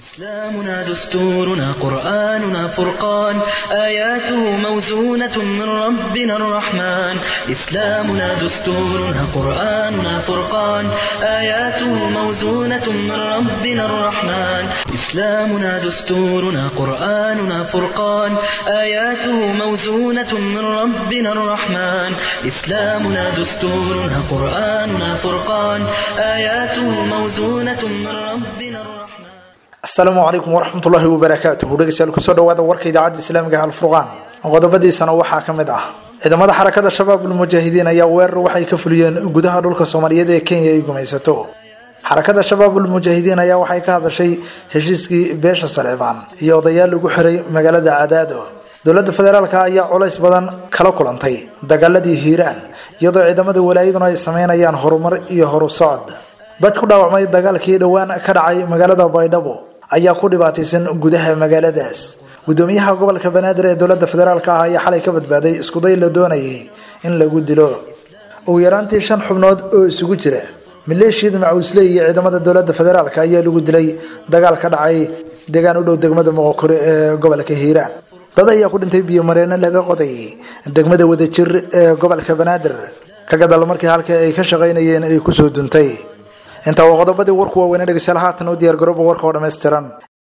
إسلامنا دستورنا قرآننا فرقان آياته موزونة من ربنا الرحمن إسلامنا دستورنا قرآننا فرقان آياته موزونة من ربنا الرحمن إسلامنا دستورنا قرآننا فرقان آياته موزونة من ربنا الرحمن إسلامنا دستورنا قرآننا فرقان آياته موزونة من ربنا الرحمن asalaamu calaykum waraxmatullaahi wabarakaatuhu dhegeystayaal kusoo dhawaada warka idaacadda islaamiga ah alfurqaan qodobadiisana waxaa ka mid ah ciidamada xarakada shabaab ulmujaahidiin ayaa weerar waxay ka fuliyeen gudaha dhulka soomaaliyeed ee kenya ay gumaysato xarakada shabaab ulmujaahidiin ayaa waxay ka hadashay heshiiskii beesha saleebaan iyo odayaal lagu xiray magaalada cadaado dowladda federaalk ayaa culays badan kala kulantay dagaaladii hiiraan iyadoo ciidamada walaayaduna ay sameynayaan horumar iyo horu socod dad ku dhaawacmay dagaalkii dhowaan ka dhacay magaalada baydhabo ayaa ku dhibaataysan gudaha magaaladaas gudoomiyaha gobolka banaadir ee dowlada federaalk ah ayaa xalay ka badbaaday iskuday la doonayay in lagu dilo ugu yaraantii shan xubnood oo isugu jira maleeshiyada macuusley iyo ciidamada dowlada federaalk ayaa lagu dilay dagaal ka dhacay deegaan u dhow degmada moqokore ee gobolka hiiraan dad ayaa ku dhintay biyomareeno laga qodayay degmada wadajir ee gobolka banaadir ka gadal markii halka ay ka shaqaynayeen ay kusoo duntay intaa waa qodobadii warku waaweynee dhegeystayaal haatan u diyaar garooba warka oo dhammaystiran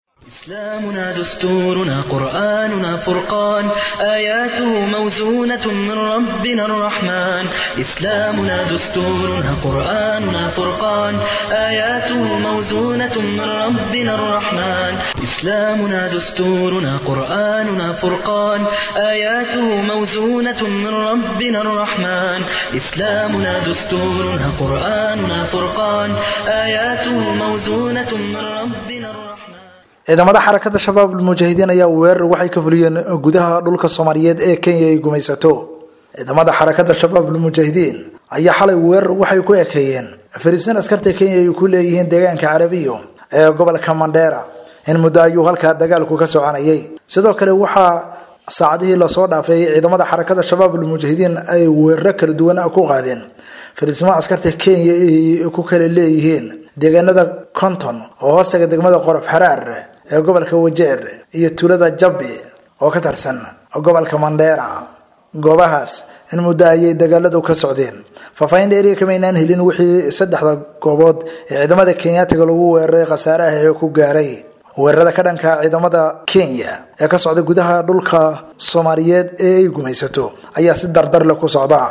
إسلامنا دستورنا قرآننا فرقان آياته موزونة من ربنا الرحمن إسلامنا دستورنا قرآننا فرقان آياته موزونة من ربنا الرحمن إسلامنا دستورنا قرآننا فرقان آياته موزونة من ربنا الرحمن إسلامنا دستورنا قرآننا فرقان آياته موزونة من ربنا الرحمن ciidamada xarakada shabaab ulmujaahidiin ayaa weerar waxay ka fuliyeen gudaha dhulka soomaaliyeed ee kenya ay gumaysato ciidamada xarakada shabaab ulmujaahidiin ayaa xalay weerar waxay ku ekeeyeen fariisan askarta kenya ay ku leeyihiin deegaanka carabiyo ee gobolka mandheera in muddo ayuu halkaa dagaalku ka soconayay sidoo kale waxaa saacadihii lasoo dhaafay ciidamada xarakada shabaab ulmujaahidiin ay weeraro kala duwan ku qaadeen fariismaha askarta kenya ay ku kala leeyihiin deegaanada conton oo hoostaga degmada qorof xaraar ee gobolka wajeer iyo tuulada jabbi oo ka tirsan gobolka mandheera goobahaas in muddo ayay dagaaladu ka socdeen faahfaahin dheeriya kamaynaan helin wixii saddexda goobood ee ciidamada kenyaatiga lagu weeraray khasaaraha ee ku gaaray weerarada ka dhanka ciidamada kenya ee ka socda gudaha dhulka soomaaliyeed ee ay gumaysato ayaa si dardar leh ku socda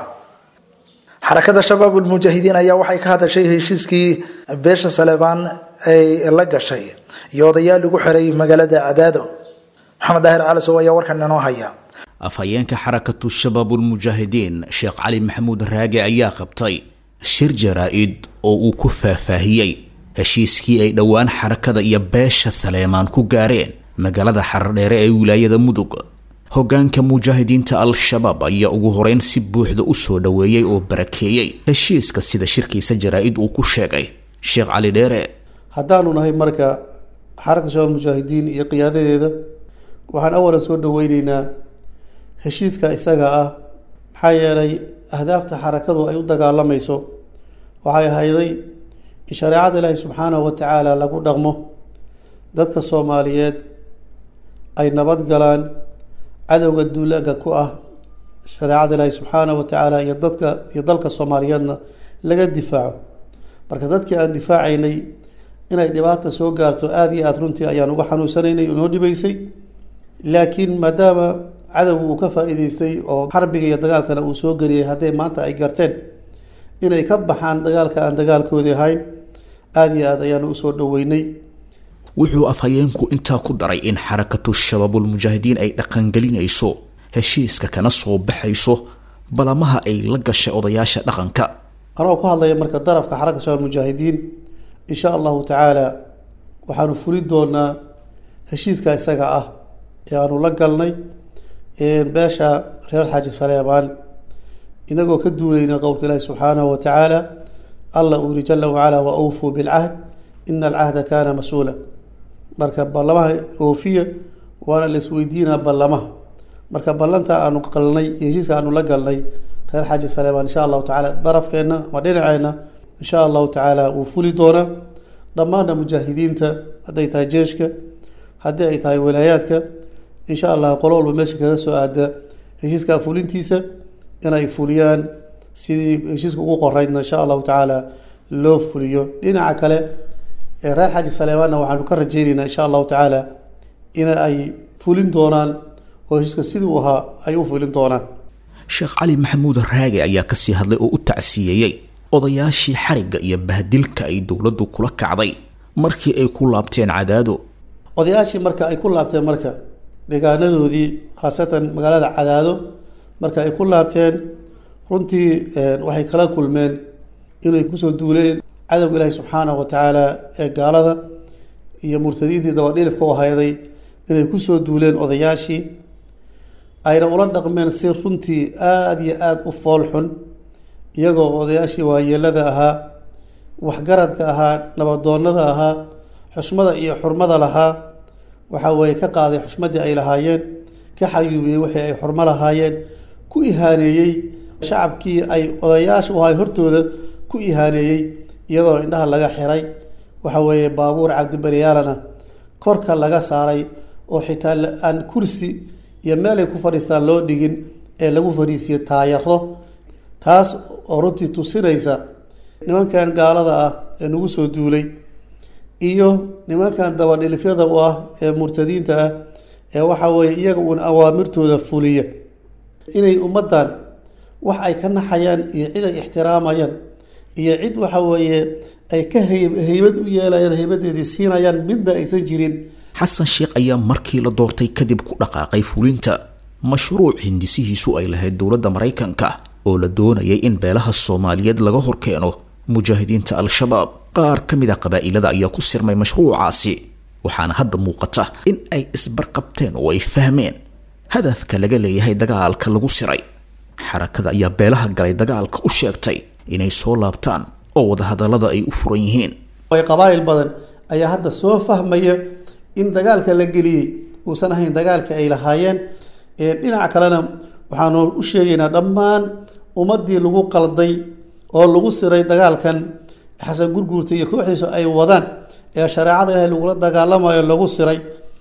xarakada shabaab ulmujaahidiin ayaa waxay ka hadashay heshiiskii beesha saleebaan ay la gashay iyo odayaal lagu xiray magaalada cadaado maxamed daahir calisow ayaa warkan inoo haya afhayeenka xarakatu shabaabulmujaahidiin sheekh cali maxamuud raage ayaa qabtay shir jaraa-id oo uu ku faahfaahiyey heshiiskii ay dhowaan xarakada iyo beesha saleemaan ku gaareen magaalada xardheere ee wilaayada mudug hogaanka mujaahidiinta al-shabaab ayaa ugu horeyn si buuxda u soo dhoweeyey oo barakeeyey heshiiska sida shirkiisa jaraa-id uu ku sheegay sheekh cali dheere haddaanu nahay marka xarakta shabaab mujaahidiin iyo qiyaadadeeda waxaan awalan soo dhaweyneynaa heshiiska isaga ah maxaa yeelay ahdaafta xarakadu ay u dagaalamayso waxay ahayday in shareecada ilaahi subxaanahu wa tacaala lagu dhaqmo dadka soomaaliyeed ay nabad galaan cadowga duulaanka ku ah shareecada ilaahi subxaanahu wa tacaala iyo dadka iyo dalka soomaaliyeedna laga difaaco marka dadkii aan difaacaynay inay dhibaata soo gaarto aada iyo aada runtii ayaan uga xanuunsanaynay noo dhibaysay laakiin maadaama cadowga uu ka faa-iideystay oo xarbiga iyo dagaalkana uu soo geliyay hadday maanta ay garteen inay ka baxaan dagaalka aan dagaalkoodii ahayn aada iyo aada ayaanu usoo dhaweynay wuxuu afhayeenku intaa ku daray in xarakatu shabaabulmujaahidiin ay dhaqangelinayso heshiiska kana soo baxayso balamaha ay la gashay odayaasha dhaqanka anagoo ku hadlaya marka darafka xarakata shabaab mujaahidiin insha allahu tacaala waxaanu fuli doonaa heshiiska isaga ah ee aanu la galnay beesha reer xaaji saleebaan inagoo ka duulayna qowlka ilaahi subxaanahu wa tacaala alla uu yiri jala wacala wa awfuu bilcahd ina alcahda kaana mas-uula marka ballamaha oofiya waana la isweydiinaa ballamaha marka ballanta aanu qalnay iyo heshiiska aanu la galnay reer xaaji saleebaan insha allahu tacaala darafkeenna ama dhinaceenna insha allahu tacaala wuu fuli doonaa dhammaanna mujaahidiinta hadday tahay jeeshka haddii ay tahay walaayaadka insha allah qolo walba meesha kaga soo aada heshiiskaa fulintiisa inay fuliyaan sidii heshiiska ugu qoreydna insha allahu tacaala loo fuliyo dhinaca kale ee reer xaji saleemaanna waxaanu ka rajeyneynaa insha allahu tacaala in ay fulin doonaan oo heshiiska siduu ahaa ay u fulin doonaan sheekh cali maxamuud raage ayaa kasii hadlay oo u tacsiyeeyey odayaashii xarigga iyo bahdilka ay dowladdu kula kacday markii ay ku laabteen cadaado odayaashii marka ay ku laabteen marka deegaanadoodii khaasatan magaalada cadaado marka ay ku laabteen runtii waxay kala kulmeen inay kusoo duuleen cadowga ilaahi subxaanahu wa tacaala ee gaalada iyo murtadiintii dabadhilifka u hayday inay kusoo duuleen odayaashii ayna ula dhaqmeen si runtii aada iyo aada u fool xun iyagoo odayaashii waayeelada ahaa waxgaradka ahaa nabadoonada ahaa xushmada iyo xurmada lahaa waxa weeye ka qaaday xushmadii ay lahaayeen ka xayuubiyey wixii ay xurmo lahaayeen ku ihaaneeyey shacabkii ay odayaasha u ahay hortooda ku ihaaneeyey iyadoo indhaha laga xiray waxa weeye baabuur cabdibaryaalana korka laga saaray oo xitaa aan kursi iyo meel ay ku fadhiistaan loo dhigin ee lagu fadhiisiyo taayaro taas oo runtii tusinaysa nimankan gaalada ah ee nagu soo duulay iyo nimankan dabadhilifyada u ah ee murtadiinta ah ee waxa weeye iyaga uun awaamirtooda fuliya inay ummaddan wax ay ka naxayaan iyo cid ay ixtiraamayaan iyo cid waxa weeye ay ka hay- haybad u yeelayaan haybadeedii siinayaan midna aysan jirin xasan sheekh ayaa markii la doortay kadib ku dhaqaaqay fulinta mashruuc hindisihiisu ay lahayd dowladda maraykanka oo la doonayay in beelaha soomaaliyeed laga horkeeno mujaahidiinta al-shabaab qaar ka mid a qabaa'ilada ayaa ku sirmay mashruucaasi waxaana hadda muuqata in ay isbarqabteen oo ay fahmeen hadafka laga leeyahay dagaalka lagu siray xarakada ayaa beelaha galay dagaalka u sheegtay inay soo laabtaan oo wadahadallada ay u furan yihiin ay qabaa'il badan ayaa hadda soo fahmaya in dagaalka la geliyey uusan ahayn dagaalka ay lahaayeen ee dhinaca kalena waxaanu u sheegaynaa dhammaan ummaddii lagu qalday oo lagu siray dagaalkan xasan gurguurta iyo kooxdiisu ay wadaan ee shareecada ilaahay lagula dagaalamayo lagu siray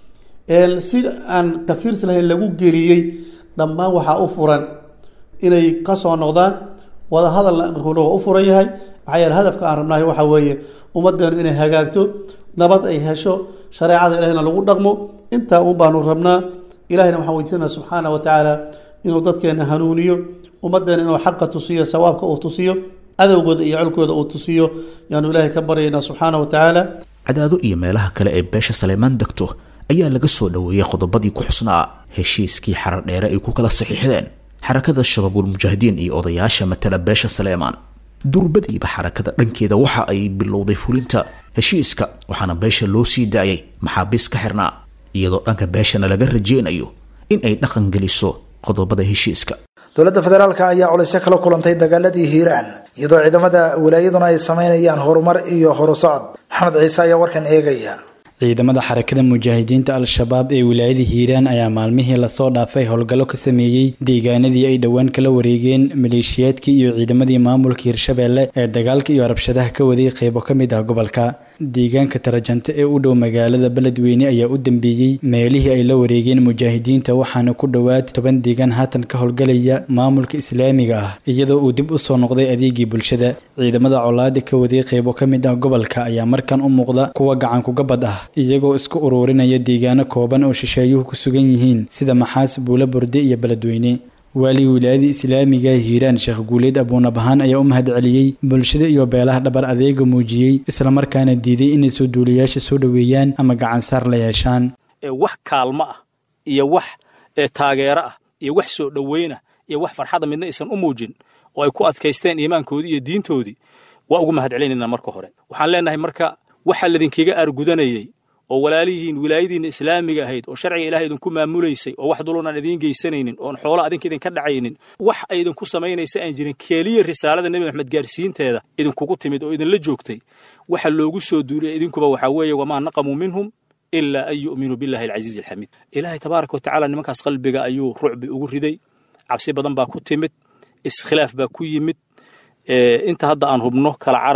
ee si aan kafiirsi lahayn lagu geliyey dhammaan waxaa u furan inay kasoo noqdaan wadahadalna amarkuuna waa u furan yahay maxaa yeele hadafka aan rabnahay waxaa weeye ummaddeenu inay hagaagto nabad ay hesho shareecada ilahina lagu dhaqmo intaa un baanu rabnaa ilahina waxaan weydiisanaa subxaana wa tacaala inuu dadkeena hanuuniyo ummaddeena inuu xaqa tusiyo sawaabka uu tusiyo cadowgooda iyo colkooda uu tusiyo yaanu ilaahay ka baryaynaa subxaana wa tacaala cadaado iyo meelaha kale ee beesha saleemaan degto ayaa laga soo dhoweeyey qodobadii ku xusnaa heshiiskii xarar dheere ay ku kala saxiixdeen xarakada shabaabulmujaahidiin iyo odayaasha matala beesha saleemaan durbadiiba xarakada dhankeeda waxa ay bilowday fulinta heshiiska waxaana beesha loo sii daayay maxaabiis ka xirnaa iyadoo dhanka beeshana laga rajeynayo in ay dhaqan geliso qodobada heshiiska dowladda federaalka ayaa culaysyo kala kulantay dagaaladii hiiraan iyadoo ciidamada wilaayaduna ay sameynayaan horumar iyo horusocod maxamed ciise ayaa warkan eegaya ciidamada xarakada mujaahidiinta al-shabaab ee wilaayada hiiraan ayaa maalmihii lasoo dhaafay howlgallo ka sameeyey deegaanadii ay dhowaan kala wareegeen maleeshiyaadkii iyo ciidamadii maamulka hirshabeelle ee dagaalka iyo rabshadaha ka waday qeybo ka mid ah gobolka deegaanka tarajante ee u dhow magaalada beledweyne ayaa u dambeeyey meelihii ay la wareegeen mujaahidiinta waxaana ku dhowaad toban deegaan haatan ka howlgalaya maamulka islaamiga ah iyadoo uu dib usoo noqday adeegii bulshada ciidamada colaada ka waday qeybo ka mid ah gobolka ayaa markan u muuqda kuwa gacankugabad ah iyagoo isku uruurinaya deegaano kooban oo shisheeyuhu ku sugan yihiin sida maxaas buulo burde iyo beledweyne waaligii wilaayada islaamiga hiiraan sheekh guuleed abuunabahaan ayaa u mahad celiyey bulshada iyo beelaha dhabar adeega muujiyey islamarkaana diiday inay soo duulayaasha soo dhoweeyaan ama gacansaar la yeeshaan wax kaalmo ah iyo wax taageero ah iyo wax soo dhoweyna iyo wax farxada midna aysan u muujin oo ay ku adkaysteen iimaankoodii iyo diintoodii waa ugu mahad celinaynaa marka hore waxaan leenahay marka waxaa ladinkaga aargudanayey oo walaalihiin wilaayadiinna islaamiga ahayd oo sharciga ilahay idinku maamulaysay oo wax dulun aan idiin geysanaynin oon xoolo adinka idinka dhacaynin wax ay idinku samaynaysa aan jirin keeliya risaalada nebi maxamed gaarsiinteeda idinkugu timid oo idinla joogtay waxa loogu soo duuliyay idinkuba waxaa weeye wamaa naqamuu minhum ilaa an yu'minuu billahi alcasiizi alxamiid ilaahay tabaaraka wa tacaala nimankaas qalbiga ayuu rucbi ugu riday cabsi badan baa ku timid iskhilaaf baa ku yimid inta hadda aan hubno kala carar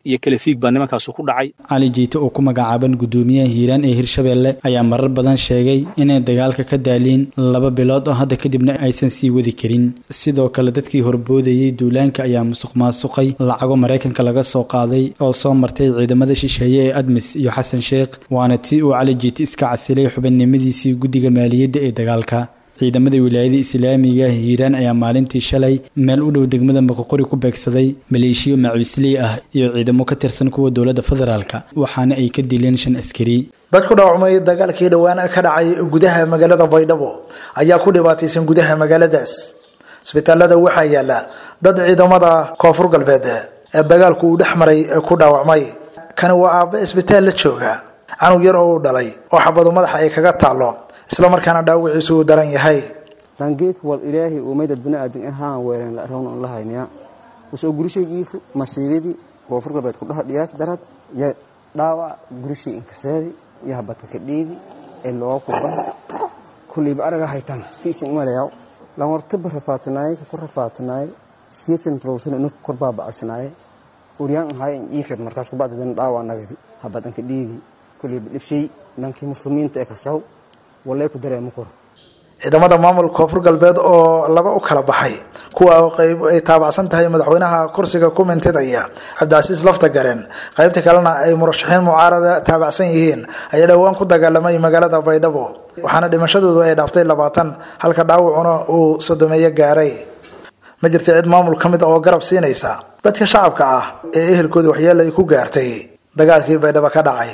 iyo kala fiig baa nimankaasu ku dhacay cali jiite oo ku magacaaban guddoomiyaha hiiraan ee hirshabeelle ayaa marar badan sheegay inay dagaalka ka daaliin laba bilood oo hadda kadibna aysan sii wadi karin sidoo kale dadkii horboodayey duulaanka ayaa musuq maasuqay lacago maraykanka laga soo qaaday oo soo martay ciidamada shisheeye ee admis iyo xasan sheekh waana tii uu cali jiite iska casilay xubinnimadiisii guddiga maaliyadda ee dagaalka ciidamada wilaayada islaamiga hiiraan ayaa maalintii shalay meel u dhow degmada moqoqori ku beegsaday maleeshiyo macuusley ah iyo ciidamo ka tirsan kuwa dowladda federaalka waxaana ay ka dileen shan askari dad ku dhaawacmay dagaalkii dhowaan ka dhacay gudaha magaalada baydhabo ayaa ku dhibaataysan gudaha magaaladaas isbitaalada waxaa yaala dad ciidamada koonfur galbeed ee dagaalku uu dhex maray ku dhaawacmay kani waa aabbe isbitaal la jooga canug yar oo uu dhalay oo xabadu madaxa ay kaga taallo isla markaana dhaawiciisu uu daran yahay dangeedka wal ilaahay umayda biniaadan ahaan weereen la rown la haynaya usoo gurishaygiisu masiibadii koonfur galbeed ku dhaha dhiyaas darad iyo dhaawac gurishay inkaseedi iyo habadka ka dhiibi ee looga kubaha kulleyba araga haytaan siisin umalayaw lan wartaba rafaatanaaye ka ku rafaatanaaye siyeedsan todobsan inu kor baabacsanaaye uryaan ahaay in iifir markaas kubacdadan dhaawac nagadi habadan ka dhiibi kulleyba dhibshay dhankii muslimiinta ee kasaw walay ku dareemo kor ciidamada maamulka koonfur galbeed oo laba u kala baxay kuwa qayb ay taabacsan tahay madaxweynaha kursiga ku mintidaya cabdicasiis lafta garen qaybta kalena ay murashaxiin mucaarada taabacsan yihiin ayaa dhowaan ku dagaalamay magaalada baydhabo waxaana dhimashadoodu ay dhaaftay labaatan halka dhaawacuna uu sodomeeyo gaaray ma jirta cid maamul ka mid a oo garab siinaysa dadka shacabka ah ee ehelkooda waxyeelo ay ku gaartay dagaalkii baydhabo ka dhacay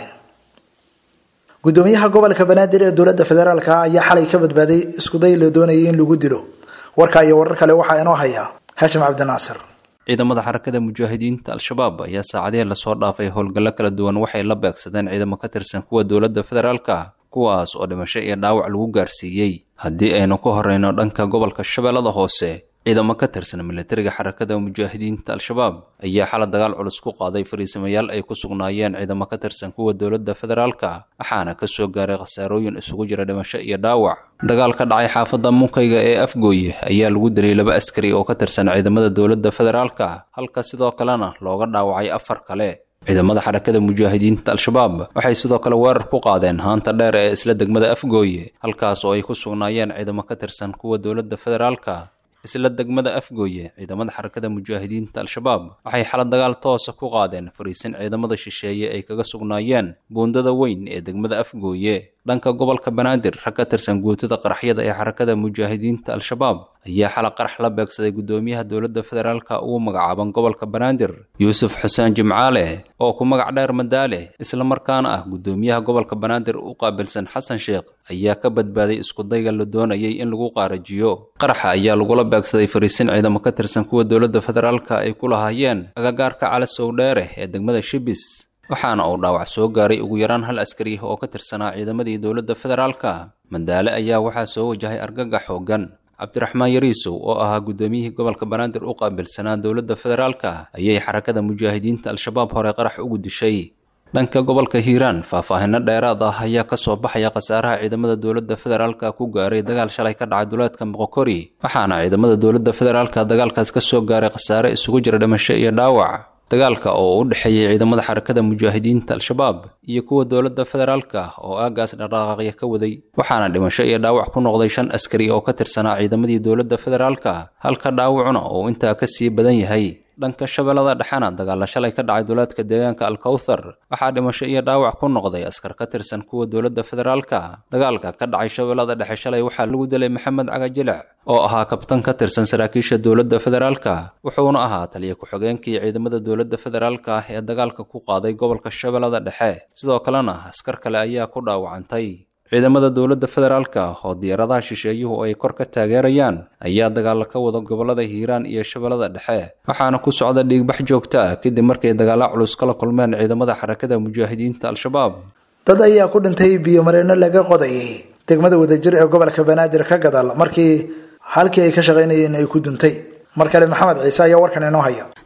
gudoomiyaha gobolka banaadir ee dowladda federaalk ayaa xalay ka badbaaday iskuday la doonayay in lagu dilo warka iyo warar kale waxaa inoo haya haashim cabdinaasir ciidamada xarakada mujaahidiinta al-shabaab ayaa saacadihii lasoo dhaafay howlgallo kala duwan waxay la beegsadeen ciidamo ka tirsan kuwa dowladda federaalka kuwaas oo dhimasho iyo dhaawac lagu gaarsiiyey haddii aynu ku horeyno dhanka gobolka shabeellada hoose ciidamo ka tirsan militariga xarakada mujaahidiinta al-shabaab ayaa xala dagaal culus ku qaaday fariisamayaal ay ku sugnaayeen ciidamo ka tirsan kuwa dowladda federaalka waxaana ka soo gaaray khasaarooyin isugu jira dhimasho iyo dhaawac dagaal ka dhacay xaafadda munkayga ee afgooye ayaa lagu dilay laba askari oo ka tirsan ciidamada dowladda federaalka halka sidoo kalena looga dhaawacay afar kale ciidamada xarakada mujaahidiinta al-shabaab waxay sidoo kale weerar ku qaadeen haanta dheer ee isla degmada afgooye halkaas oo ay ku sugnaayeen ciidamo ka tirsan kuwa dowladda federaalka isla degmada afgooye ciidamada xarakada mujaahidiinta al-shabaab waxay xala dagaal toosa ku qaadeen fariisin ciidamada shisheeye ay kaga sugnaayeen buundada weyn ee degmada afgooye dhanka gobolka banaadir rag ka tirsan guutada qaraxyada ee xarakada mujaahidiinta al-shabaab ayaa xala qarax la beegsaday gudoomiyaha dowladda federaalka ugu magacaaban gobolka banaadir yuusuf xuseen jimcaale oo ku magac dheer madaale islamarkaana ah gudoomiyaha gobolka banaadir u qaabilsan xasan sheekh ayaa ka badbaaday iskudayga la doonayay in lagu qaarajiyo qaraxa ayaa lagula beegsaday fariisin ciidamo ka tirsan kuwa dowladda federaalka ay ku lahaayeen agagaarka cali sowdheere ee degmada shibis waxaana uu dhaawac soo gaaray ugu yaraan hal askari oo ka tirsanaa ciidamadii dowladda federaalka madaale ayaa waxaa soo wajahay argagax xooggan cabdiraxmaan yariisow oo ahaa gudoomiyihii gobolka banaadir u qaabilsanaa dowladda federaalka ayay xarakada mujaahidiinta al-shabaab hore qarax ugu dishay dhanka gobolka hiiraan faahfaahino dheeraad ah ayaa kasoo baxaya khasaaraha ciidamada dowladda federaalka ku gaaray dagaal shalay ka dhacay duleedka moqokori waxaana ciidamada dowladda federaalka dagaalkaas kasoo gaaray khasaare isugu jira dhimasho iyo dhaawac dagaalka oo u dhexeeyey ciidamada xarakada mujaahidiinta al-shabaab iyo kuwa dowladda federaalka oo aagaas dhaqaaqya ka waday waxaana dhimasho iyo dhaawac ku noqday shan askari oo ka tirsanaa ciidamadii dowladda federaalka halka dhaawacuna uu intaa ka sii badan yahay dhanka shabeellada dhexena dagaalla shalay ka dhacay duleedka deegaanka alkawthar waxaa dhimasho iyo dhaawac ku noqday askar ka tirsan kuwa dowladda federaalka dagaalka ka dhacay shabeellada dhexe shalay waxaa lagu dilay maxamed cagajilic oo ahaa kabtan ka tirsan saraakiisha dowladda federaalka wuxuuna ahaa taliya ku-xigeenkii ciidamada dowladda federaalka ah ee dagaalka ku qaaday gobolka shabeellada dhexe sidoo kalena askar kale ayaa ku dhaawacantay ciidamada dowladda federaalka oo diyaaradaha shisheeyuhu ay kor ka taageerayaan ayaa dagaalo ka wada gobolada hiiraan iyo shabeellada dhexe waxaana ku socda dhiigbax joogto ah kadib markay dagaalo culus kala kulmeen ciidamada xarakada mujaahidiinta al-shabaab dad ayaa ku dhintay biyomareenno laga qodayay degmada wadajir ee gobolka banaadir ka gadal markii halkii ay ka shaqaynayeen ay ku duntay mar kale maxamed ciise ayaa warkan inoo haya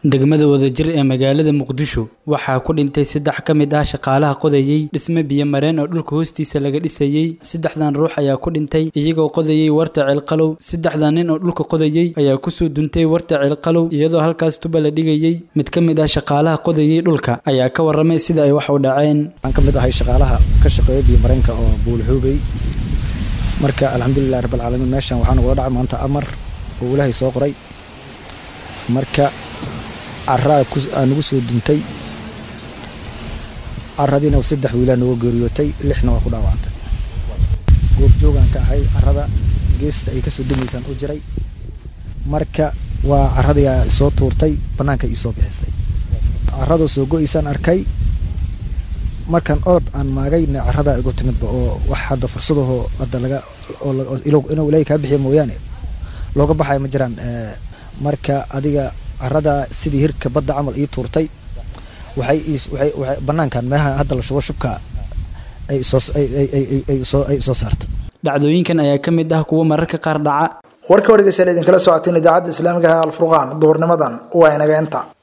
degmada wadajir ee magaalada muqdisho waxaa ku dhintay saddex ka mid ah shaqaalaha qodayey dhisme biyo mareen oo dhulka hoostiisa laga dhisayey saddexdan ruux ayaa ku dhintay iyagoo qodayey warta ceelqalow saddexdan nin oo dhulka qodayey ayaa kusoo duntay warta ceelqalow iyadoo halkaas tuba la dhigayey mid ka mid ah shaqaalaha qodayey dhulka ayaa ka warramay sida ay wax u dhaceen waxaan ka mid ahay shaqaalaha ka shaqeeya biyo mareenka oo buulxuubey marka alxamdulilah rabbilcaalamiin meeshan waxaa nagula dhacay maanta amar oo ilaahay soo qoray marka caraa aa nagu soo duntay caradiina saddex wiilaa nooga geeriyootay lixna waa ku dhaawacantay goobjoogaan ka ahay carada geesta ay kasoo dumaysaan u jiray marka waa caradiia soo tuurtay bannaanka iisoo bixisay caradoo soo go-aysaan arkay markaan orod aan maagayna caradaa igu timidba oo wax hadda fursadaho hadda laga inuu ilaahay kaa bixiya mooyaane looga baxaya ma jiraan marka adiga carada sidii hirka badda camal ii tuurtay waxay waxay banaankan meeha hadda la shubo shubka ay soo ay soo saartay dhacdooyinkan ayaa ka mid ah kuwa mararka qaar dhaca warka wargeysa idinkala socoteen idaacadda islaamiga ah alfurqaan duhurnimadan waa inaga inta